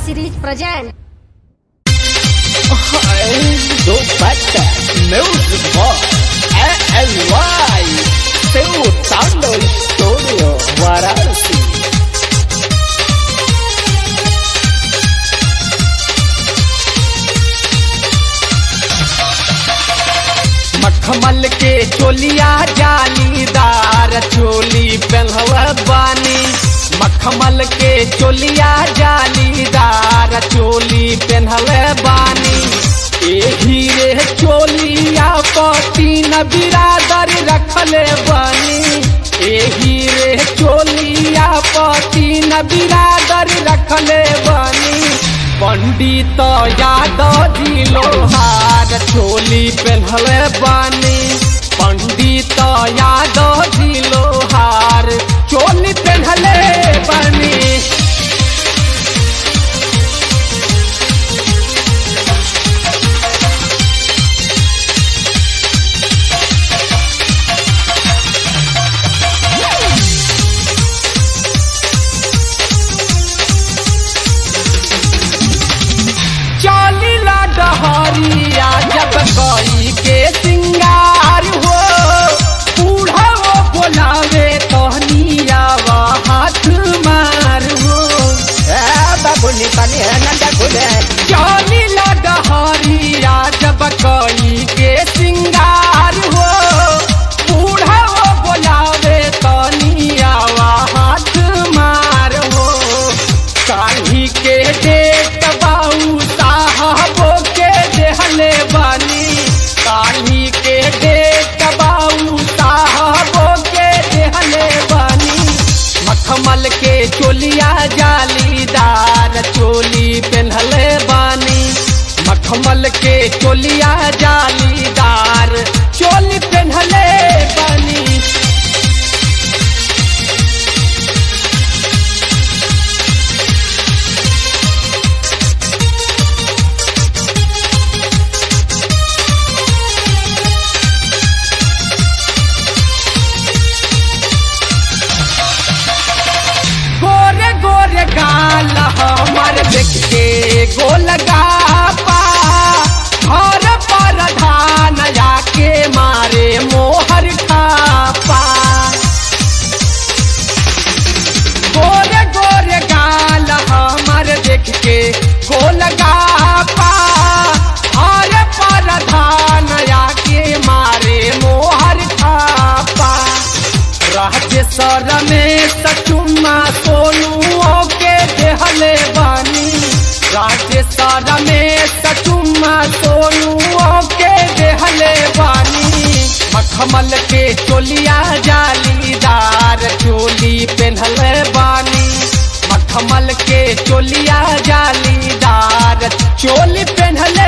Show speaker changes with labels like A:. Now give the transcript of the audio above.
A: series present.
B: do Bata Music Box ALY Seu Tando Studio Varanasi मखमल के चोलिया जालीदार चोली पहनवा बानी मखमल के चोलिया जालीदार चोली पहनले बानी एही रे चोलिया पति न बिरादर रखले बानी एही रे चोलिया पति न बिरादर रखले बानी पंडित यादव जी लोहार चोली पहनले बानी पंडित यादव जी लोहार चोली पहनले बानी चलिला डहरिया जब गई के सिंगार हो बूढ़ा वो बोलावे तहनिया हाथ मार हो
C: बाबुनी पानी है नंदा खुले
B: चलिला डहरिया जब गई के सिंगार हो बूढ़ा वो बोलावे तहनिया हाथ मार हो काढ़ी के डेट बाऊ साहबो के देहले बानी काढ़ी के डेट बाऊ साहबो के देहले बानी मखमल के चोलिया जालीदार चोली पहनले बानी मखमल के चोलिया जालीदार चोली पहनले बानी गोरे गोरे गाल हमार देख के गोल गापा घर पर धान जाके मारे मोहर खापा गोरे गोरे गाल हमार देख के गोल गापा घर पर धान जाके मारे मोहर खापा राजेश्वर में सचुमा सोनू के देहले बानी राजेश्वर में सचुमा सोनू के देहले बानी मखमल के चोलिया जालीदार चोली पहनले बानी मखमल के चोलिया जालीदार चोली पहनले